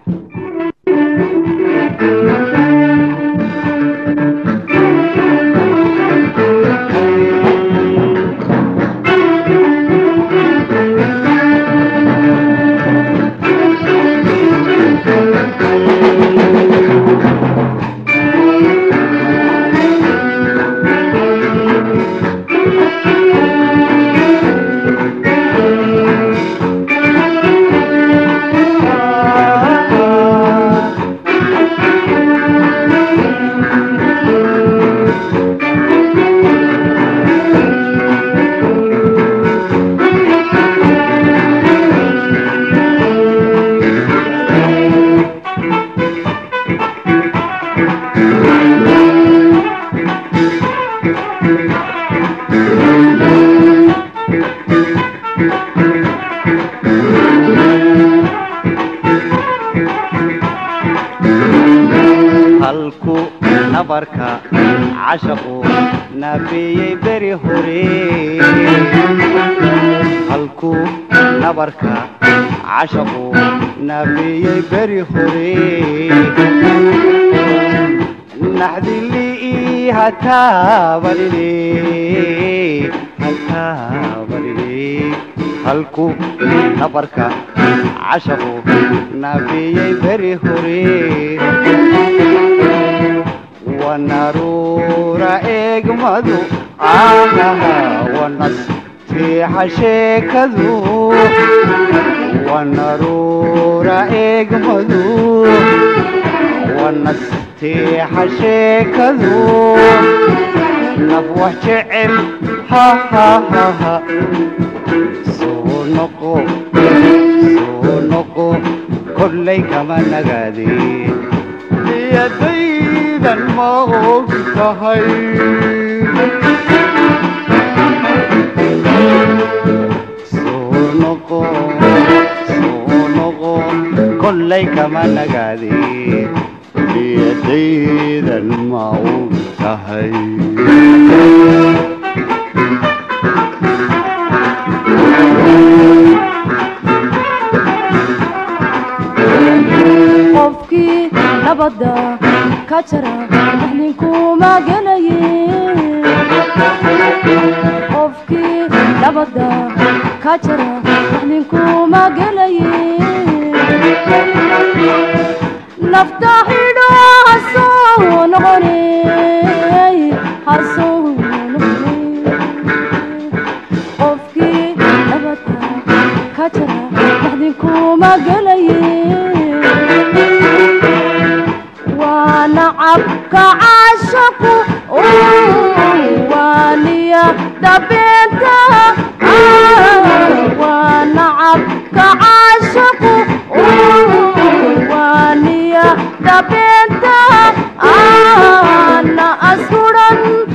halku nabarka cashaqu naafeeyey beri hore halku nabarka cashaqu naafeeyey beri hore naxdili hataabalile hataabalile halku nabarka cashaqu naafeeyey beri hore wanaruura eegmadu aanaha wanas fiixa sheekadu wanaruura eegmadu wanas fiixa sheekadu naf wax jecel hahahaha soo noqo soo noqo kollay kama nagaadeen niyadaydan ma og tahay soo noqo soo noqo kollay kama nagaadeen niyadaydan ma og tahay qofkii nabadda ka jara ninkuma gelaye qofkii nabadda ka jara ninkuma gelaye nafta xidho hasoo noqone hasoo noqone qofkii nabadda ka jara ninkuma gelaye وانا عبك عاشق وانيا دبنتها وانا عبك عاشق وانيا دبنتها انا اسرا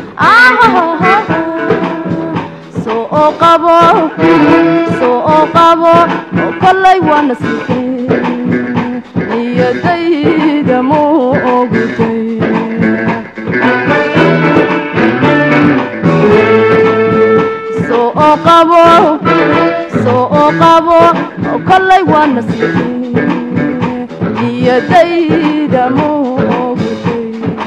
سوء قبو سوء قبو كلي وانا سيكين niyadayda ma ogtay soo qabo soo qabo kollay waa nasiibay niyadayda ma ogtay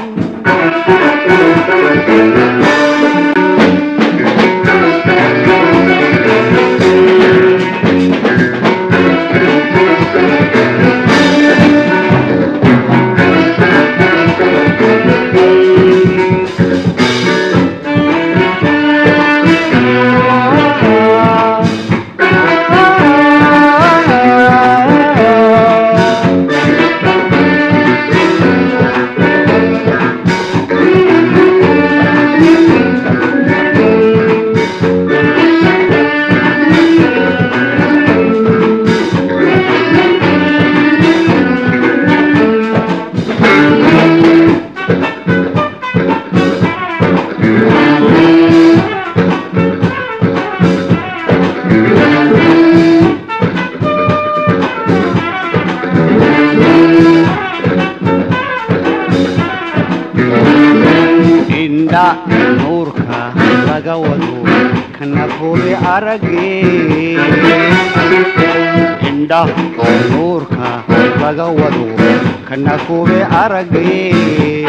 indha nuurka laga wado kana foge arage indha nuurka laga wado kana kube aragay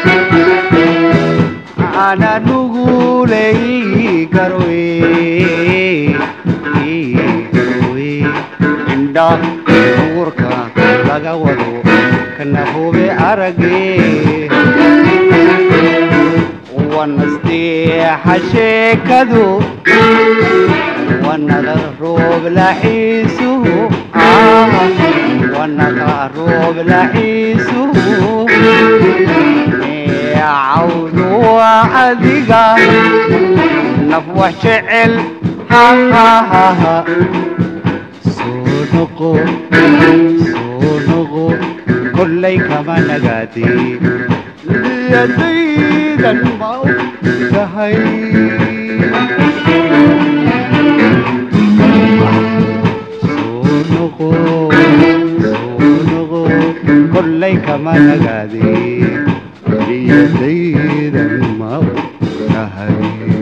ana nuguley garwe garwe indha uurka laga wado kana kube aragay wanasteexa sheekadu wanada roob laxiisuhu wanada roob laxiisuhu cawdu waa adiga naf wax jecel hahahaha soo noqo soo noqo kollay kama nagaadee yadaydan ma u tahay soo noqo soo noqo kollay kama nagaadee yadaydan ma u tahay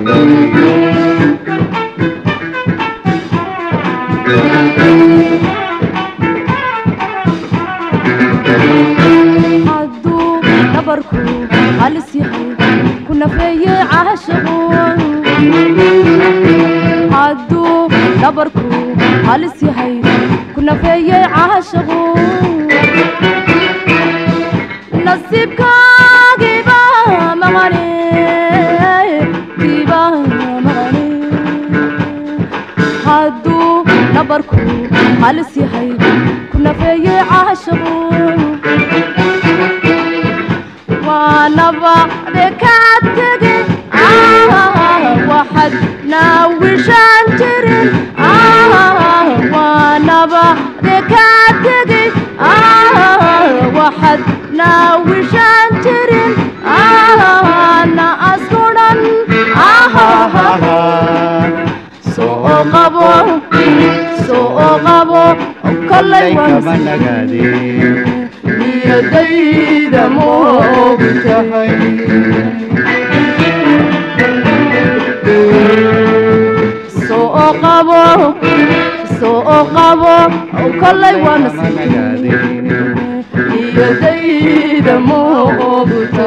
hadduu dhabarku halis yahay ku nafeeye caashaqu hadduu dhabarku halis yahay ku nafeeye caashaqu nasiibkaagiiba maqane kiiba maqane hadduu dhabarku halis yahay ku nafeeye caashaqu waanaba dekaad tege waxaad naawishaan jirin waanaba dekaad tege waxaad naawishaan jirin na askudan soo qabo soo qabo kollay kama nagaadee niyadayda moogtahay soo qabo soo qabo kollay waana niyadayda moogtahay